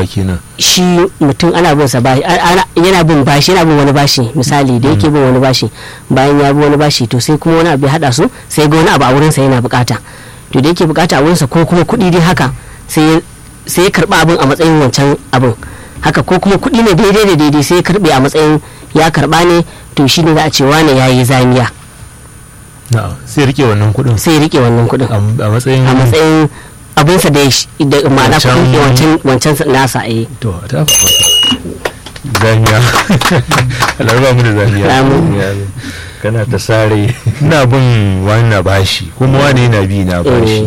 wa kenan shi mutum ana bin sa bashi a- ana- yana bin bashi yana bin wani bashi misali da yake bin wani bashi bayan ya bi wani bashi to sai kuma wani abu ya hada su sai ga wani abu a wurinsa yana bukata to da yake bukata a wurinsa ko kuma kuɗi dai haka sai ya- sai ya karba abin a matsayin wancan abin haka ko kuma kuɗi ne daidai da daidai sai ya karbe a matsayin ya karba ne to shi ne za a ce wane ya yi zamiya na'am sai rike wannan kuɗin sai ya rike wannan kuɗin a matsayin a matsayin abinsa da ya sh- da ma'ana Wancan- kuɗin wancan wancan nasa eh to a tafa masa zamiya alarba mu da zamiya Amin. kana ta sare ina bin wani na bashi kuma wani yana bi na bashi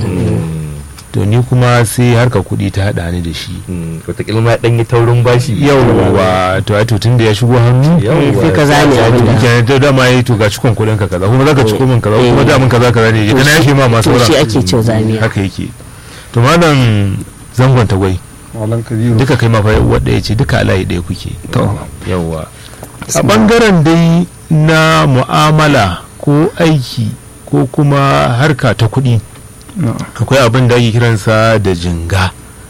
to ni kuma sai harka kuɗi ta haɗa ni da shi wataƙila ma ɗan yi taurin bashi yawwa to ai to tun da ya shigo hannu Yawwa, sai ka zame ta- abin da kenan da dama yayi to ga cikon kuɗin ka kaza kuma zaka ciko min kaza kuma da mun kaza kaza ne To kana shi- yashi ma masu to shi sauran ake cewa zamiya haka yake to malam zangon tagwai malam kabiru duka kai ma fa wadda ya ce duka alayi ɗaya kuke to yawwa a bangaren dai na mu'amala ko aiki ko kuma harka ta kuɗi no. akwai abin da ake kiransa da jinga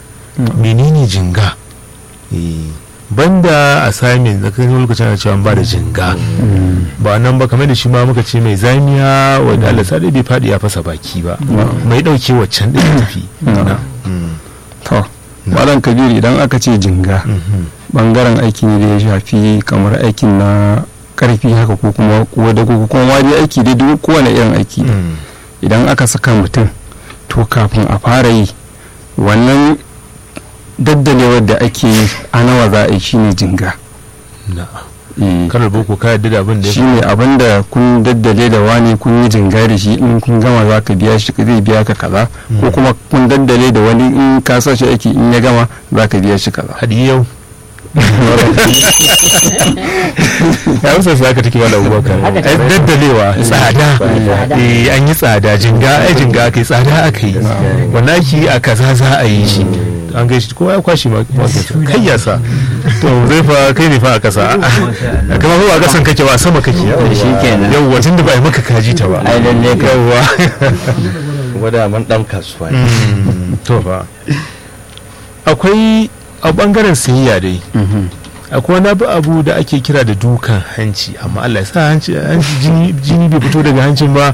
menene jinga Eh, banda assignment da kan lokacin ana cewa an ba da jinga ba nan ba kamar da shi ma muka ce mai zamiya wanda Allah sa dai bai faɗi ya fasa baki ba mai ɗauke waccan ɗin ya tafi Na. Mm. to malam kabiru idan aka ce jinga Mhm. bangaren aiki ne da ya shafi kamar aikin na karfi haka ko kuma wadda ko kuma wani aiki dai duk kowane irin aiki ne. Mm. idan aka saka mutum to kafin a fara yi wannan daddalewar da ake yi a nawa za a yi shine jinga Na'am. Eh, karar boko ka yadda da abin da ya shine abin da kun daddale da wani kun yi jinga da shi in kun gama za ka biya shi zai biya ka kaza ko kuma kun daddale da wani in ka sa shi aiki in ya gama za ka biya shi kaza hadi yau ya wasu su haka take wala abubakar Haka take. ai daddalewa tsada Tsada. eh an yi tsada jinga ai jinga aka yi tsada aka yi wannan ake a kaza za a yi shi an gaishe kowa ya kwashi ma ma- kai ya sa to zai fa kai ne fa a kasa kamar ko a kasan kake ba a sama kake shi kenan. yawwa tunda ba a yi maka kaji ta ba ai lalle ka yawwa kuma da man ɗan kasuwa ne Mm, to fa akwai a bangaren sayayya dai akwai wani abu abu da ake kira da dukan hanci amma Allah ya sa hanci hanci- jini jini bai fito daga hancin ba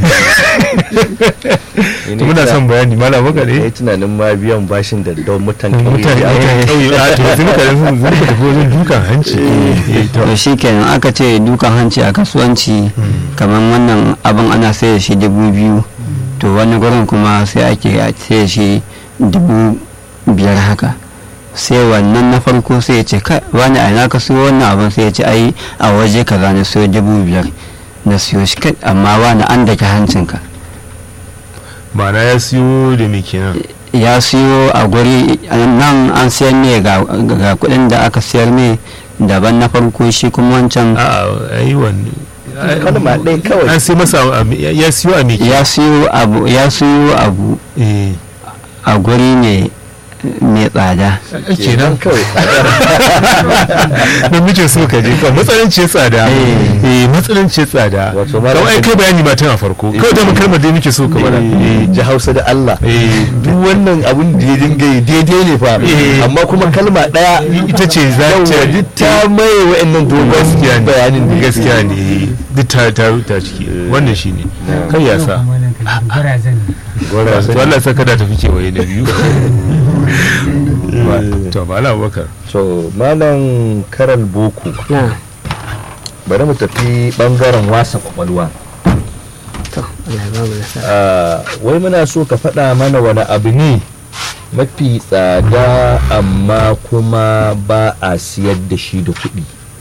to muna son bayani malam baka ne ne tunanin ma biyan bashin da don mutan mutane mutane kauye a to sai muka sun sun ka tafi wajen dukan hanci eh to to shi kenan aka ce dukan hanci a kasuwanci kamar wannan abin ana sai da shi dubu biyu to wani gurin kuma sai ake sai da shi dubu biyar haka sai wannan na farko sai ya ce kai wani a ina ka siyo wannan abin sai ya ce ai a waje kaza na siyo dubu biyar na siyo shi kai amma wani an dake hancinka ma'ana ya siyo da me kenan ya siyo a guri nan an siyar ne ga ga kudin da aka siyar ne daban na farko shi kuma wancan a ai wannan kalma ɗaya kawai an sai masa a me- ya siyo a me ya siyo abu ya siyo abu eh a guri ne mai tsada kenan kawai don muke so ka je kan matsalanci tsada eh matsalanci tsada Wato ma kawai ai kai bayani ma tun a farko kawai da mun kalmar dai muke so ka bada Eh, ji hausa da Allah eh duk wannan abun da ya dinga yi daidai ne fa Eh. amma kuma kalma ɗaya ita ce za yawwa ta duk ta maye wa'annan dogon gaskiya ne bayanin da gaskiya ne duk ta ta ta ciki wannan shine kai ya sa Gwara to Allah saka da tafi kewaye na biyu to mala abubakar to malam karal boko na bari mu tafi bangaren wasa kwakwalwa to Allah ya ba mu nasara Ah, wai muna so ka faɗa mana wani abu ne mafi tsada amma kuma ba a siyar da shi da kuɗi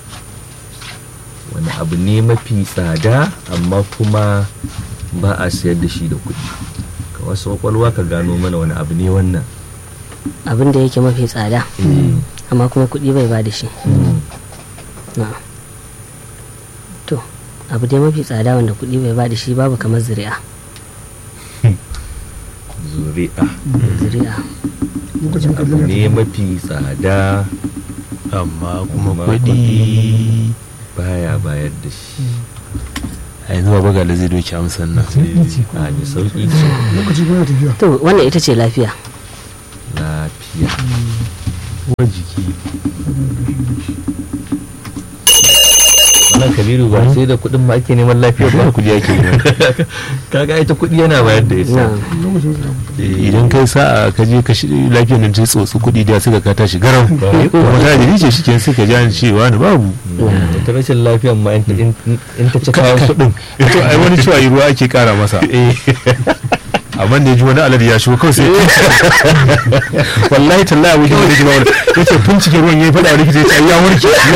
wani abu ne mafi tsada amma kuma ba a siyar da shi da kuɗi ka wasu kwakwalwa ka gano mana wani abu ne wannan abin da yake mafi tsada amma kuma kuɗi bai ba da shi na to abu dai mafi tsada wanda kuɗi bai ba da shi babu kamar zuri'a zuri'a zuri'a abu ne mafi tsada amma kuma Amma kuɗi baya bayar da shi a yanzu ba baga da zai doki amsan nan a ne sauƙi ce to wannan ita ce lafiya lafiya uwar jiki wannan kabiru ba sai da kuɗin ma ake neman lafiyar ba kuɗi ake kaga ita kuɗi yana bayar da ita idan kai sa'a ka je ka shi lafiyar nan ta tsotsi kuɗi da suka ka tashi garam kuma ta da ce shi ke suka ji an cewa ni babu ta rashin lafiyar ma in ta- in in ta ci kayan kuɗin to ai wani cewa yi ruwa ake kara masa amma da ya ji wani alar ya shigo kawai sai wallahi tallahi abin da ya ji wani ya ce bincike ruwan ya yi faɗa wani ya ce ai ya warke ya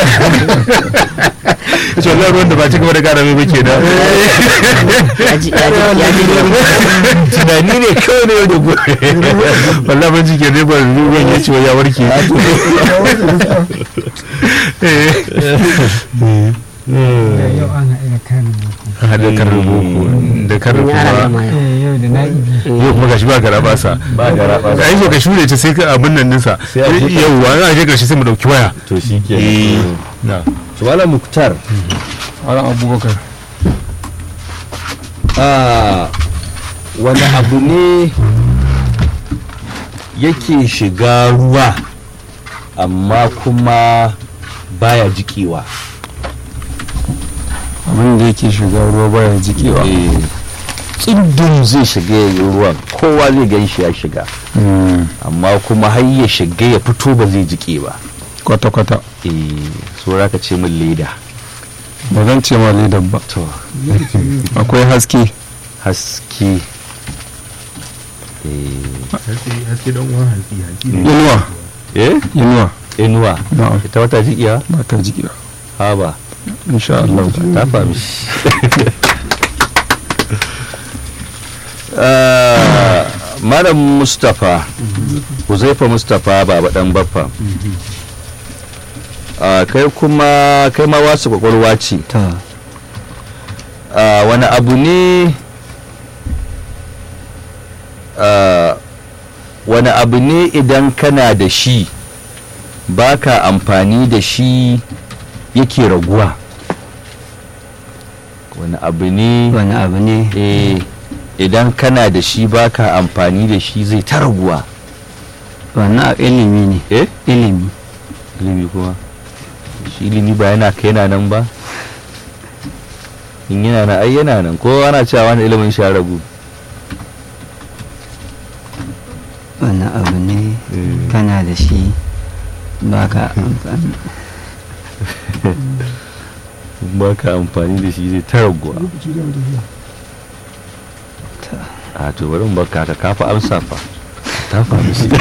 ce wallahi ruwan da ba ci gaba da kara mai ba ke da ya ji ya ji ya ji tunani ne kawai ne da gobe wallahi bincike ne ba ruwan ya ce ya warke yau an haɗu da karin boko hada karar boko da karar ya ara kuma ma yau Eh, yau da na'ibi yau kuma gashi ba gara basa ba gara ba ai so ka shure ta sai ka abin nan ninsa Sai a buɗe. yau wa je karshe sai mu dauki waya to shi ke eh na Subhala Muktar Malam Abubakar a wani abu ne yake shiga ruwa amma kuma baya jikewa abin da yake shiga ruwa baya jikewa tsindin zai shiga ya yi ruwan kowa zai gan shi ya shiga Mm, amma kuma har ya shiga ya fito ba zai jike ba kwata-kwata eh so ka ce min leda ba zan ce ma ledar ba to akwai haske haske eh haske dan uwan halki halki inuwa eh inuwa inuwa na'am ita wata jikiya ba ta jikewa ha ba insha Allah ta fahimi Ah, malam mustapha huzaifa mustapha baba dan baffa Ah, kai kuma kai ma wasu kwakwalwa ce ta Ah, wani abu ne ah, wani abu ne idan kana da shi baka amfani da shi yake raguwa wani abu ne wani abu ne eh idan kana da shi baka amfani da shi zai ta raguwa wannan a ilimi ne eh ilimi ilimi kuma shi ilimi ba yana kai yana nan ba in yana nan ai yana nan ko ana cewa wani ilimin shi ya ragu wani abu ne kana da shi baka amfani baka amfani da shi zai ta raguwa a to bari mu baka ta kafa amsa fa ta faru shi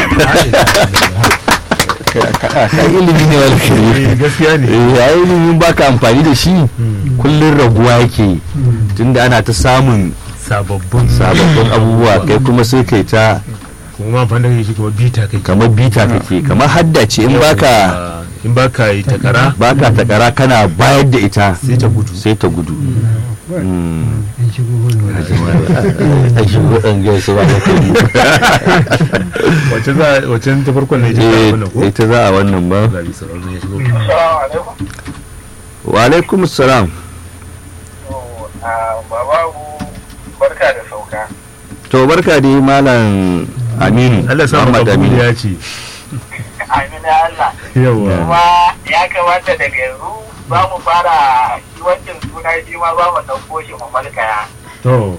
ka ilimi ne wani kare gaskiya ne eh ai ilimin baka amfani da shi kullun raguwa yake tunda ana ta samun sababbin sababbin abubuwa kai kuma sai kai ta kuma amfani da shi kuma bita kai kamar bita kake kamar hadda ce in baka in baka yi takara baka takara kana bayar da ita sai ta gudu sai ta gudu Mm. an shigo hulwa a shi waɗanda gaisu ba da kari wacce za wacce ta farkon ne ita ta Eh, wannan ko ita za a wannan ba Zabi sauran ya shigo wa alaikum salam bababu barka da sauka to barka dai malam aminu Allah ya sa Muhammad maka aminu ya ce amina Allah yawa kuma ya kamata daga yanzu za mu fara shi wancan suna shi ma za mu ɗauko shi mu malkaya to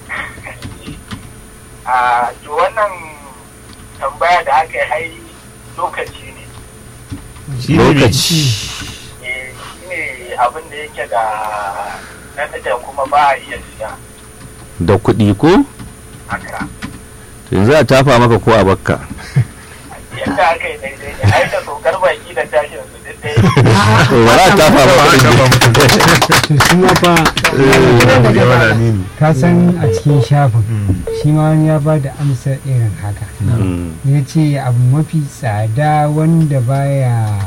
a to wannan tambaya da aka yi hai lokaci ne shi ne lokaci Eh, shi ne abin da yake da na da kuma ba a iya siya da kuɗi ko haka To yanzu a tafa maka ko a bakka yadda aka yi daidai ne ai da saukar baki da tashin su duk ɗaya To ba za a tafa maka kuɗi to shi ma fa yawa da aminu ka san a cikin shafin shi ma wani ya ba da amsar irin haka Mm. ya ce abu mafi tsada wanda baya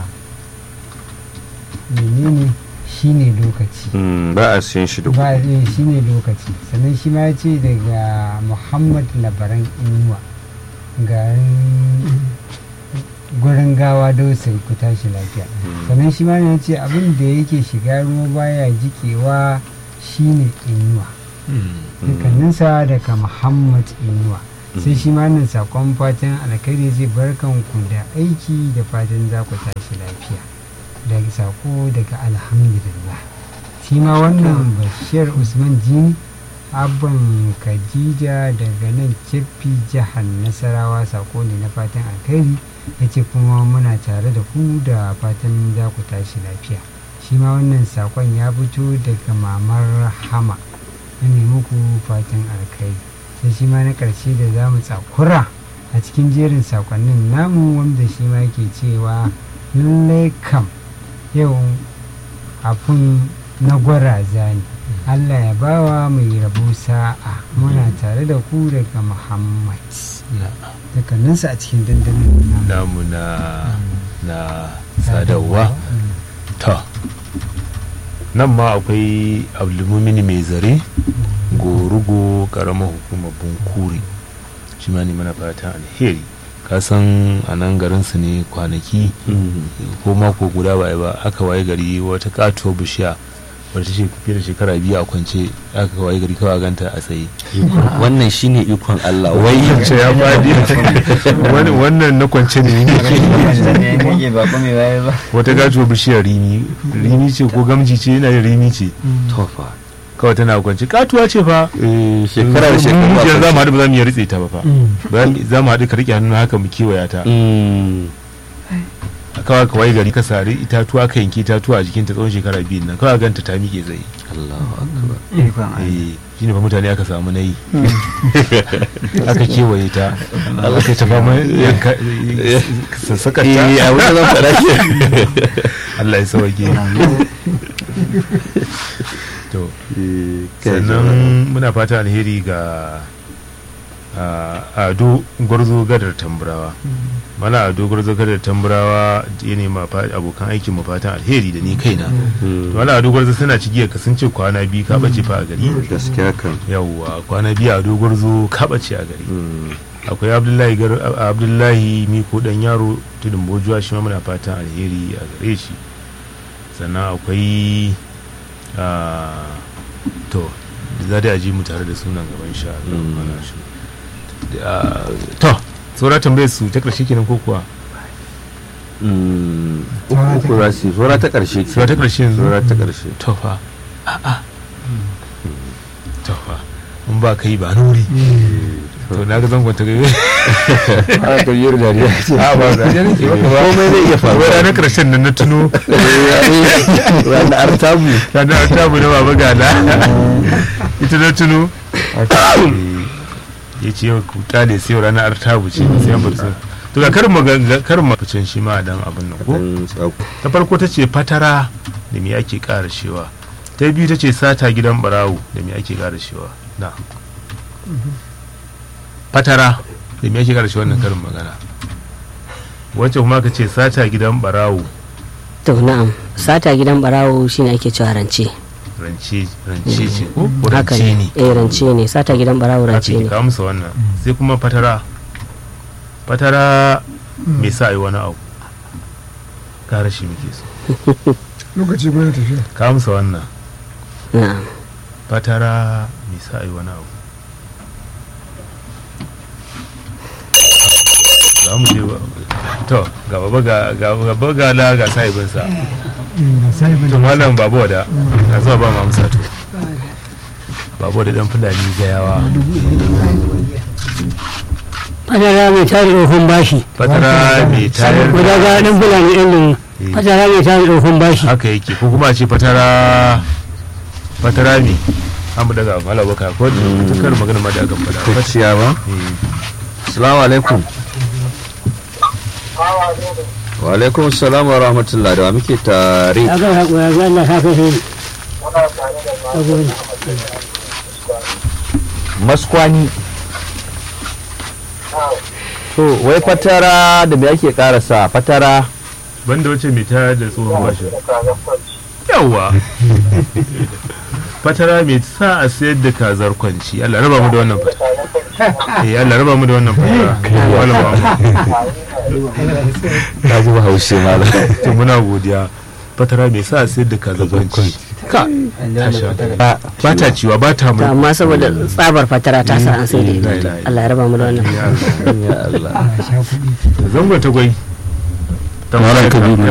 menene shine lokaci Mm, ba a siyan shi da kuɗi ba eh, shine lokaci sannan shi ma ya ce daga muhammad labaran inuwa garin gurin gawa dausai ku tashi lafiya sannan shi ma ya ce abin da yake shiga ruwa baya jikewa shine inuwa dukkaninsa daga muhammad inuwa sai shi ma nan sakon fatan alkhairi zai barkan ku da aiki da fatan za ku tashi lafiya daga sako daga alhamdulillah shi ma wannan bashir usman jini abban khadija daga nan cefi jihar nasarawa sako ne na fatan alkhairi ya ce kuma muna tare da ku da fatan za ku tashi lafiya shi ma wannan sakon ya fito daga mamar hama na muku fatan alkhairi sai shi ma na ƙarshe da za mu tsakura a cikin jerin sakonnin namu wanda shi ma yake cewa lallai kam yau abun na gwaraza ne allah ya bawa mai rabo sa'a muna tare da ku daga muhammad dukkaninsu a cikin dandamin namu namu na na sadarwa ta nan ma akwai abdulmumini mai zare gorugo karamar hukumar bunkuri shi ma ne mana fatan alheri kasan a nan garinsu ne kwanaki ko mako guda ba ba aka waye gari wata katuwar bishiya wadda ta fiye da shekara biyu a kwance aka waye gari kawai ganta a tsaye wannan shine ikon Allah wai kwance ya fadi wannan na kwance ne ba kuma waye ba wata katuwar bishiyar rimi rimi ce ko gamji ce yana da rimi ce tofa kawai tana kwance katuwa ce fa shekara da shekara mu za mu haɗu ba za mu iya ritse ta ba fa Ba za mu haɗu ka riƙe hannu haka mu kewaya ta kawai ka waye gari ka sari itatuwa ka yanki itatuwa a jikinta tsawon shekara biyu nan kawai ganta ta miƙe tsaye Allahu akbar ikon Allah eh shine fa mutane aka samu nayi aka kewaye ta aka ta fama yanka sassakar ta eh a wani zan fara ke Allah ya sauke to sannan muna fata alheri ga a ado gwarzo gadar tamburawa mana ado gwarzo gadar tamburawa ya nema abokan aikin mu fatan alheri da ni kaina to mana ado gwarzo suna cigiyar ka sun ce kwana biyu ka bace fa a gari gaskiya kan yawwa kwana biyu ado gwarzo ka bace a gari akwai abdullahi gar abdullahi miko dan yaro tudun bojuwa shi ma muna fatan alheri a gare shi sannan akwai to za da ji mu tare da sunan gaban sha Allah shi to saura tambayar su ta ƙarshe kenan ko kuwa uku rasi saura ta ƙarshe saura ta ƙarshe yanzu saura ta ƙarshe to fa a'a to fa mun ba kai ba nuri to na ga zangon ta gaibe a karyar dariya ce a ba da ne ke ba komai zai iya faruwa ranar ƙarshen nan na tuno ranar artabu ranar tabu na baba gada ita na tuno ya ce yau ku kyale sai ranar artabu ce sai bar su to ga karin magana karin maficin shi ma dan abin nan ko ta farko ta ce fatara da me ake ƙara shewa ta biyu ta ce sata gidan barawo da me ake ƙara shewa na fatara da me ake ƙara shewa wannan karin magana wacce kuma ka ce sata gidan barawo to na'am sata gidan barawo shine ake cewa rance rance rance ce ko ko haka rance ne ne eh rance ne sata gidan barawo rance kafin ne ka amsa wannan sai kuma fatara fatara me sa yi wani abu gara shi muke so lokaci gwada tafiya ka amsa wannan na'am fatara me sa yi wani abu za mu je wa- to ga baba ga ga baba ga la ga sahibinsa to malam babu wada na zuwa ba mu amsa to babu wada dan fulani gayawa fatara mai tare tsohon bashi fatara me tayar guda ga dan fulani ɗin nan fatara mai tare tsohon bashi haka yake ko kuma a ce fatara fatara me an mu daga mala baka ko ta kar magana ma da aka faɗa kwaciya ba assalamu alaikum wa alaikum assalam wa rahmatullah da wa muke tare ya ga haƙura ga Allah ka kai maskwani to wai fatara da me ake karasa fatara banda wace mai tayar da tsohon bashi yawa fatara mai sa a sayar da kazar kwanci Allah raba mu da wannan fatara eh Allah raba mu da wannan fatara wala ba mu ka ji bahaushe malam to muna godiya fatara mai sa a sayar da kaza kwanci ka tashi hankali. ba ta ciwa ba ta to mai amma saboda tsabar fatara ta sa an sai da Mm. ita Allah ya raba mu da wannan ya Allah a sha kuɗi zango ta gwai Malam Kabiru.